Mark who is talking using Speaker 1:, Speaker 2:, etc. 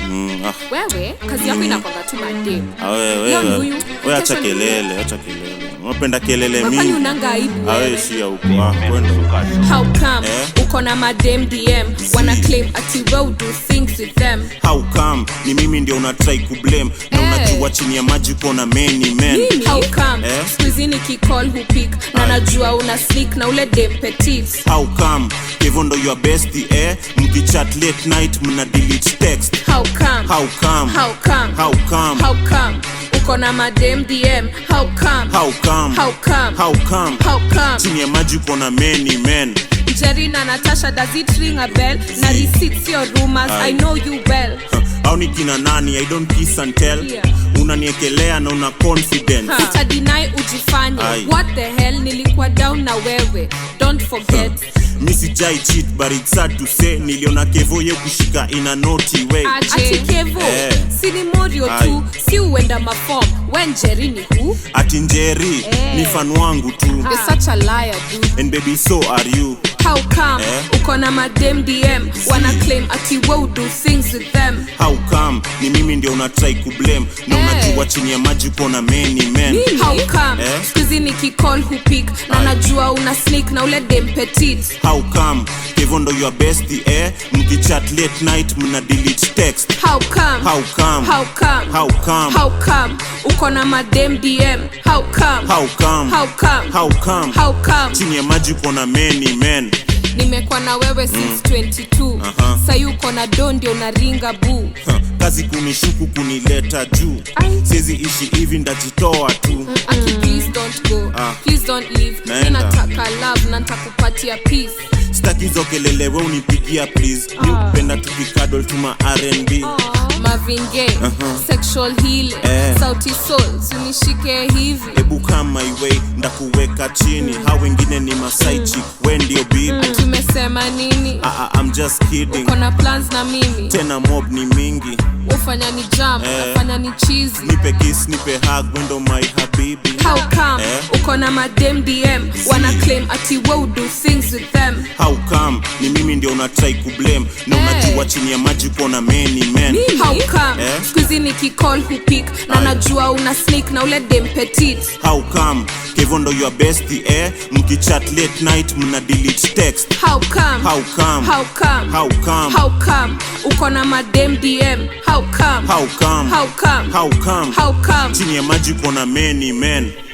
Speaker 1: Mm, ah,
Speaker 2: wewe kazi yako inakwanga tu madem
Speaker 1: ah, we-
Speaker 2: Hiyo ni
Speaker 1: we-
Speaker 2: huyu.
Speaker 1: we acha
Speaker 2: Kesho ni
Speaker 1: kelele, acha kelele. Unapenda kelele
Speaker 2: kwani
Speaker 1: mingi.
Speaker 2: unanga aibu
Speaker 1: Ah, we
Speaker 2: wewe
Speaker 1: shia huko. Ah, kwenda.
Speaker 2: how come
Speaker 1: Eh?
Speaker 2: uko na madem dm wana claim ati we do things with them
Speaker 1: How come ni mimi ndio una try kublame na
Speaker 2: Eh.
Speaker 1: unajua chini ya maji kuna many men.
Speaker 2: how come
Speaker 1: Eh?
Speaker 2: skuizi nikicall hupik na najua una sneak na ule dem petit
Speaker 1: How come hivyo ndo your bestie eh? Mkichat late night mna delete text.
Speaker 2: how come
Speaker 1: How come?
Speaker 2: how come
Speaker 1: How come?
Speaker 2: how come uko na madem dm how come
Speaker 1: How come?
Speaker 2: how come
Speaker 1: How come?
Speaker 2: how come
Speaker 1: Chini ya maji kuna many men.
Speaker 2: Jerry na Natasha does it ring a bell na receipts your rumors
Speaker 1: Aye.
Speaker 2: I know you well
Speaker 1: au ni kina nani i don't kiss and tell
Speaker 2: Yeah.
Speaker 1: unaniekelea na una confidence
Speaker 2: utadinai ujifanye
Speaker 1: Aye.
Speaker 2: what the hell nilikuwa down na wewe don't forget
Speaker 1: mi sijai cheat but it's sad to say niliona kevo ye kushika ina naughty way
Speaker 2: ati kevo
Speaker 1: Eh.
Speaker 2: si ni morio tu
Speaker 1: Aye.
Speaker 2: si uenda mafom wen Jerry ni who
Speaker 1: ati njeri
Speaker 2: Eh.
Speaker 1: ni fan wangu tu
Speaker 2: you're such a liar dude
Speaker 1: and baby so are you
Speaker 2: how come
Speaker 1: Eh.
Speaker 2: uko na madem dm wana claim ati we do things with them
Speaker 1: how come ni mimi ndio una try kublame na
Speaker 2: Eh.
Speaker 1: unajua chini ya maji kuna many men
Speaker 2: how come
Speaker 1: Eh.
Speaker 2: skuizi nikicall hupik na
Speaker 1: Aye.
Speaker 2: najua una sneak na ule dem petit
Speaker 1: how come kevo ndo your bestie eh mkichat late night mna delete text
Speaker 2: how come
Speaker 1: how come
Speaker 2: how come
Speaker 1: how come
Speaker 2: how come uko na madem dm how come
Speaker 1: how come
Speaker 2: how come
Speaker 1: how come
Speaker 2: how come
Speaker 1: chini ya maji kuna many men
Speaker 2: nimekuwa na wewe since 22
Speaker 1: Aha.
Speaker 2: sayi uko na do ndio unaringa buu
Speaker 1: Ha, kazi kunishuku kunileta juu
Speaker 2: Ai.
Speaker 1: siwezi ishi hivi ndajitoa tu
Speaker 2: aki please don't go
Speaker 1: Ah.
Speaker 2: please don't leave mi
Speaker 1: Naenda.
Speaker 2: nataka love na ntakupatia peace
Speaker 1: sitaki hizo kelele we unipigia please mi upenda tukikadol tuma rnb
Speaker 2: Marvin Gaye, sexual healing
Speaker 1: Eh.
Speaker 2: sauti soul sunishike hivi
Speaker 1: hebu kama iwei ndakuweka chini ha wengine ni masaichi we ndio bibi
Speaker 2: tumesema nini
Speaker 1: Ah, ah, I'm just kidding
Speaker 2: uko na plans na mimi
Speaker 1: tena mob ni mingi
Speaker 2: ufanya ni jam
Speaker 1: Eh.
Speaker 2: ufanya ni cheesy
Speaker 1: nipe kiss nipe hug wendo my habibi
Speaker 2: how come
Speaker 1: Eh.
Speaker 2: uko na madem dm wana claim ati we do things with them
Speaker 1: how come ni mimi ndio una try kublame na
Speaker 2: Eh.
Speaker 1: unajua chini ya maji kuna many men
Speaker 2: how come
Speaker 1: Eh.
Speaker 2: skuizi nikicall hupik na
Speaker 1: Aye.
Speaker 2: najua una sneak na ule dem petit
Speaker 1: how come kevo ndo your bestie eh mkichat late night mna delete text
Speaker 2: how come
Speaker 1: how come
Speaker 2: how come
Speaker 1: how come
Speaker 2: how come uko na madem dm how come
Speaker 1: how come
Speaker 2: how come
Speaker 1: how come
Speaker 2: how come
Speaker 1: chini ya maji kuna many men